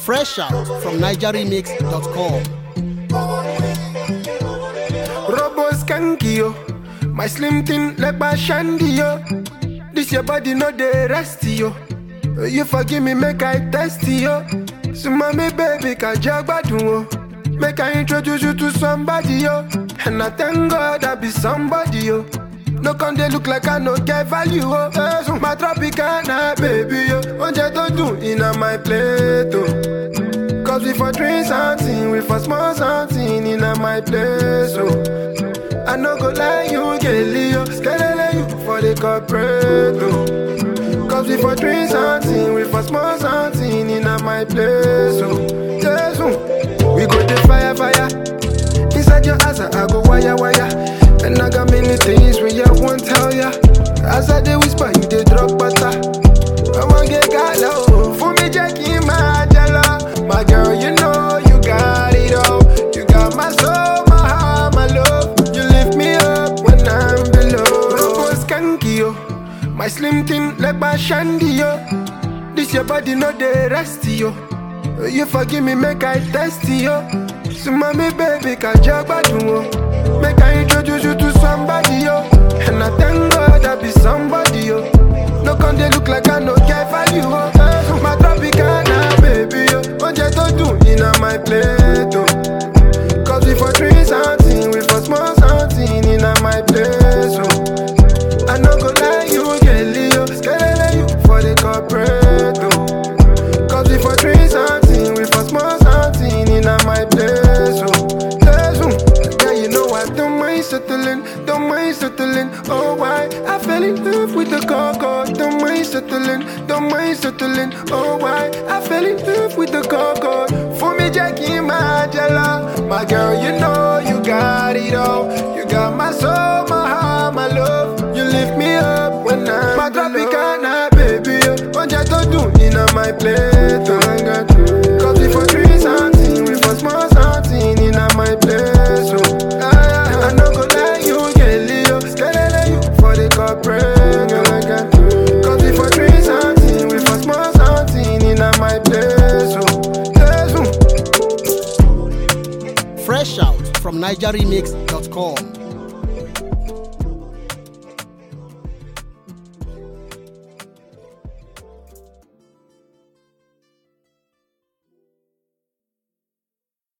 Fresh out from NigerRemix.com. Robo skanky yo, my slim thing like my shandy yo. This your body no dey rest yo. You forgive me make I test yo. So mommy baby can jagbadun o. Make I introduce you to somebody yo. And I thank God I be somebody yo. No come dey look like I no get value oh. Eh, so my tropicana baby yo. Oúnjẹ tó dùn iná my plate oh. Cause we for drink something, we for small something in my place, oh. I no go lie, you get Leo, skelele you for the corporate, oh. Cause we for drink something, we for small something in my place, oh. Yes, oh. We go the fire, fire. Inside your house, I go wire, wire. And I got many things when you won't tell ya. As I dey whisper, you dey drop butter. I wanna get gala, oh. For me, Jackie, my jala. My girl, you know you got it all. You got my soul, my heart, my love. You lift me up when I'm below. Robo skanky, yo. My slim thing like my shandy, yo. This your body, no dey rest, yo. You forgive me, make I test yo. So mommy, baby, can jagbadun o. Make I introduce you to somebody, yo. And I thank God I be somebody, yo. No come dey look like I no get value, oh. Eh, My tropicana, baby, yo. Oúnjẹ tó dùn iná my plate, oh. Cause we for drink something, we for small something in my place, oh. I no go lie, you get Leo, skelele you for the corporate, oh. Cause we for drink something, we for small something in my place, oh. Place, oh. Yeah, you know I don't mind settling, don't mind settling. Oh, why? I fell in love with the coco. Don't mind settling, don't mind settling. Oh, why? I fell in love with the coco. For me, Jackie, my jala. My girl, you know you got it all. You got my soul, my heart, my love. You lift me up when I'm my tropicana, baby. Oúnjẹ tó dùn iná my plate. Oh. Cause we for drink something, we for small something in my place. Oh. Ah, I no go lie, you get Leo. Skelele you for the corporate. Oh. Cause we for drink something, we for small something in my place. Oh. Yes, oh. Fresh out from NigerRemix.com.